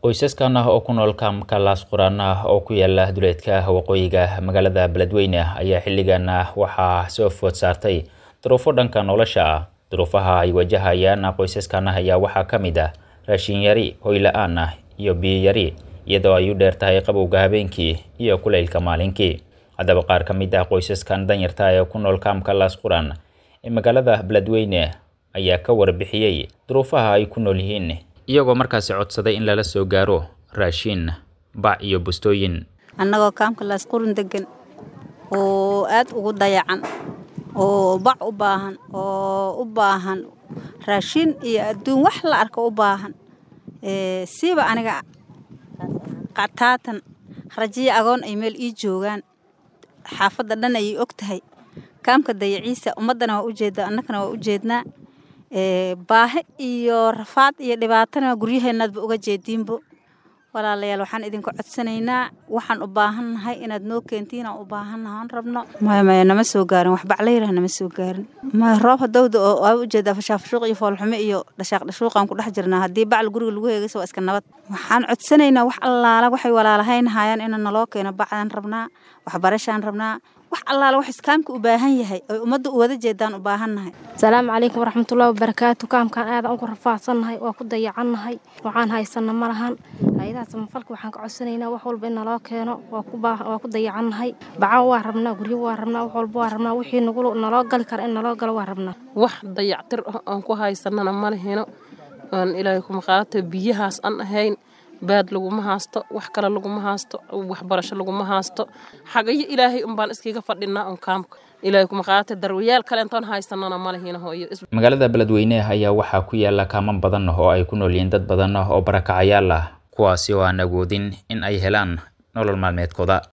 qoysaskan ah oo ku nool kaamka laas quraan ah oo ku yaala duleedka waqooyiga magaalada beledweyne ayaa xilligan waxaa soo food saartay duruufo dhanka nolosha ah duruufaha ay wajahayaan qoysaskan ayaa waxaa ka mid ah raashin yari hoy la-aan ah iyo biyo yari iyadoo ay u dheer tahay qabowga habeenkii iyo kulaylka maalinkii haddaba qaar ka mid ah qoysaskan danyarta ee ku nool kaamka laas quraan ee magaalada beledweyne ayaa ka warbixiyey duruufaha ay ku nool yihiin iyagoo markaasi codsaday in lala soo gaaro raashin bac iyo bustooyin annagoo kaamka laasqurun degan oo aad ugu dayacan oo bac u baahan oo u baahan raashin iyo adduun wax la arko u baahan siiba aniga qataatan rajiyo agoon ay meel ii joogaan xaafadda dhan ayay og tahay kaamka dayaciisa ummaddana waa u jeeddaa annagana waa u jeednaa baahi iyo rafaad iyo dhibaatana guryaheenaadba uga jeediinbo walaalayaal waxaan idinku codsanaynaa waxaan u baahannahay inaad noo keentiin aan u baahannahay aan rabno maya maya nama soo gaarin wax baclayraha nama soo gaarin maya roob hadowda oo waa u jeedaa fashaafashuuq iyo foolxumo iyo dhashaaq dhashuuqaan ku dhex jirnaa haddii bacal guriga lagu heegaysa waa iska nabad waxaan codsanaynaa wax allaala waxay walaalahaynahayaan inaan naloo keeno bacdaan rabnaa waxbarashaan rabnaa wax allaala wax iskaamka u baahan yahay oy ummadda u wada jeedaan u baahannahay asalaamu calaykum waraxmatullahi wabarakaatu kaamkaan aadan ugu rafaadsannahay waa ku dayacannahay waxaan haysanna ma lahan hay-adaha samafalka waxaan ka codsanaynaa wax walba in naloo keeno waa ku dayacannahay baca waa rabnaa guryo waa rabnaa wax walba waa rabnaa wixii nagu naloo gali kara in naloo galo waa rabnaa wax dayactir ah aan ku haysanana ma lehino aan ilaahay kuma qaato biyahaas aan ahayn baad laguma haasto wax kale laguma haasto waxbarasho laguma haasto xagayo ilaahay unbaan iskiga fadhinaa un kaamka ilaahay kuma qaata darwayaal kale intaan haysanana ma lehina hooyo magaalada beledweyne ayaa waxaa ku yaala kaaman badan oo ay ku nool yihiin dad badan oo barakacayaal ah kuwaasi oo aan awoodin in ay helaan nolol maalmeedkooda